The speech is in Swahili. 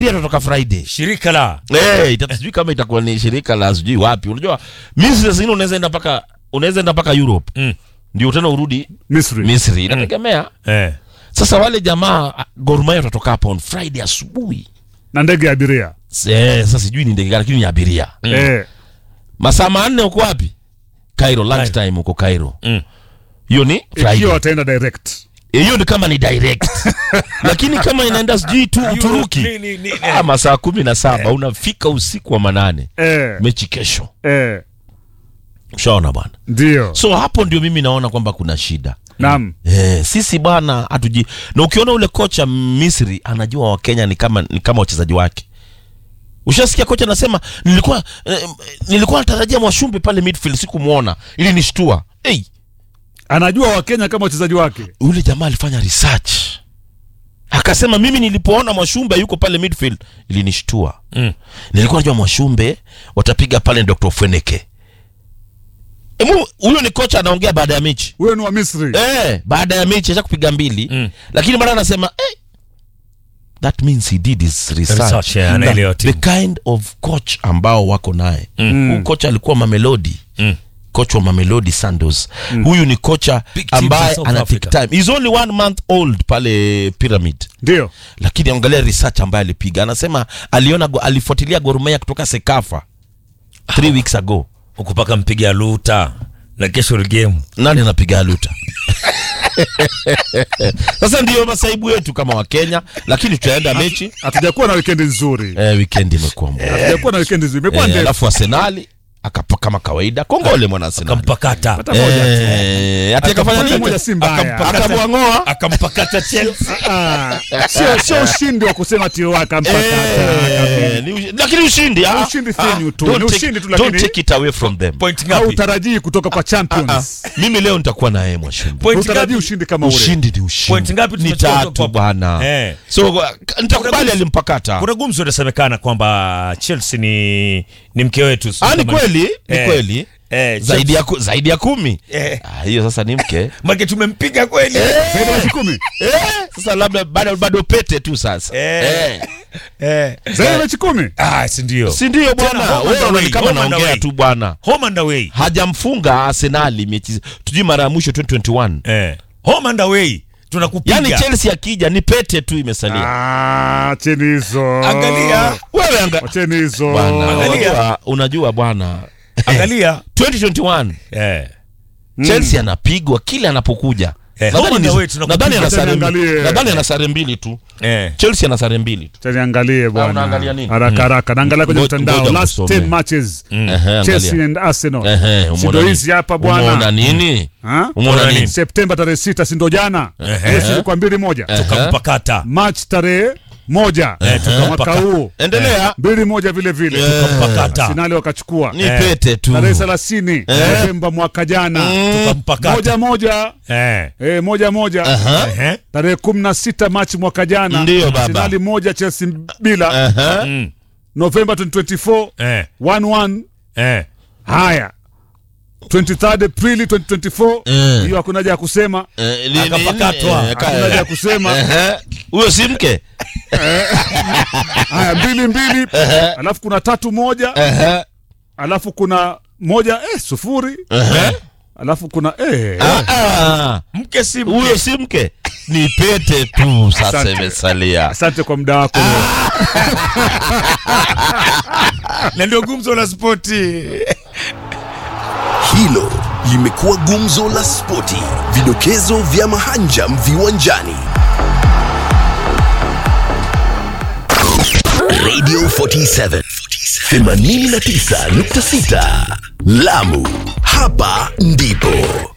pia tutatoka Friday. shirika la Eh, ita- sijui kama itakuwa ni shirika la sijui wapi. Unajua Misri zingine unaweza enda mpaka unaweza enda mpaka Europe. Mm. Ndio tena urudi Misri. Misri. Inategemea. eh. Sasa wale jamaa ah, Gor Mahia watatoka hapo on Friday asubuhi. na ndege ya abiria Eh, sasa sijui ni ndege gani lakini ni abiria. eh, Masaa manne uko wapi? Cairo lunch time uko Cairo. Mm. Hiyo ni Friday. ikiwa wataenda direct hiyo ni kama ni direct lakini kama inaenda sijui tu Uturuki Ni- ni- ni- ah, masaa kumi na saba unafika usiku wa manane eh, mechi kesho eh, ushaona bwana ndio so hapo ndio mimi naona kwamba kuna shida naam Eh, sisi bwana hatuji na ukiona ule kocha Misri anajua Wakenya ni kama ni kama wachezaji wake ushasikia kocha anasema nilikuwa eh, nilikuwa natarajia Mwashumbe pale midfield sikumwona ili nishtua hey, anajua wakenya kama wachezaji wake yule jamaa alifanya research akasema mimi nilipoona Mwashumbe yuko pale midfield ilinishtua Mm. nilikuwa najua Mwashumbe watapiga pale Dr. Fweneke Emu, huyo ni kocha anaongea baada ya mechi huyo ni wa misri eh, baada ya mechi acha kupiga mbili Mm. lakini bado anasema eh, that means he did his research, Research, yeah, anaelewa the timu. kind of coach ambao wako naye Mm. huyu kocha alikuwa Mamelodi Mm. coach wa Mamelodi Sanders huyu ni kocha Big teams ambaye in South ana take Africa. time he's only one month old pale Pyramid ndio lakini angalia research ambayo alipiga anasema aliona go- alifuatilia Gor Mahia kutoka Sekafa three weeks ago huku paka mpiga luta na kesho ni game nani anapiga aluta sasa ndiyo masaibu yetu kama wakenya lakini tutaenda mechi hatujakuwa na wikendi nzuri eh, weekend imekuwa mbaya hatujakuwa na wikendi nzuri imekuwa eh, ndefu alafu arsenali akapa kama kawaida kongole mwana arsenali akampakata hata moja tu. eh, ati akafanya Moja nini moja si mbaya akamwang'oa akampakata Chelsea Ah, sio sio ushindi wa kusema tio akampakata Eh, ni ushi- lakini ushindi ah, ushindi ah, thenyu tu, don't ni take- ushindi tu, don't lakini- take it away from them point au ngapi utarajii kutoka kwa Ah, champions mimi leo nitakuwa na yeye mwashumbi point utarajii ngapi ushindi kama ule ushindi ni ushindi Point ngapi ni tumetoka tatu kwa- bwana Eh. so uh, nitakubali alimpakata kuna gumzo inasemekana kwamba Chelsea ni ni mke wetu ah, ni Kama- kweli ni Eh. kweli eh, zaidi ya, ku, zaidi ya kumi Eh. ah, hiyo sasa ni mke Make tumempiga kweli zaidi ya mechi kumi eh, sasa labda bado, bado pete tu sasa Eh. eh. eh. zaidi ya mechi kumi ah si ndio si ndio Tena, bwana home wewe and unaona away, kama home and naongea away. tu bwana home and away hajamfunga arsenali mechi tujui mara ya mwisho 2021 eh home and away tunakupiga yaani chelsea akija ni pete tu imesalia Ah, cheni hizo angalia wewe anga wacheni hizo bwana Angalia. unajua, unajua bwana angalia 2021 eh chelsea anapigwa kila anapokuja Eh, Nadhani home and ni- away tunakupiga. nadhani ana sare Tena mbili- angalie. nadhani ana sare mbili tu eh chelsea ana sare mbili tu Cheni angalie bwana unaangalia nini? haraka haraka naangalia kwenye Ngoja- mtandao ngoja last kusomea. 10 matches Ehe, Chelsea angalia. and Arsenal Ehe, si umeona ndo nini? hizi hapa umeona bwana nini Ha? umeona nini Septemba tarehe sita si ndo jana Ehe. Yes, ilikuwa mbili moja tukampakata March tarehe moja mwaka tukampaka- huu endelea mbili moja vile vile tukampakata Arsenali wakachukua ni pete tu tarehe thelathini Novemba mwaka jana tukampakata moja moja eh eh, moja moja eh tarehe kumi na sita Machi mwaka jana Ndiyo, baba. Arsenali moja Chelsea bila Aha. mm. Novemba 2024 eh 1-1 eh haya 23 Aprili 2024 Eh. hiyo hakuna haja ya kusema Eh, li- Akapakatwa. li- eh, ka- hakuna haja ya kusema Ehe. huyo si mke haya mbili mbili alafu kuna tatu moja Ehe. alafu kuna moja eh, sufuri Ehe. alafu kuna eh, Ah, ah. mke si mke. huyo si mke ni pete tu sasa Asante. imesalia asante kwa muda wako na ndio gumzo la spoti Hilo limekuwa gumzo la spoti, vidokezo vya mahanjam viwanjani. Radio 47 89.6 Lamu, hapa ndipo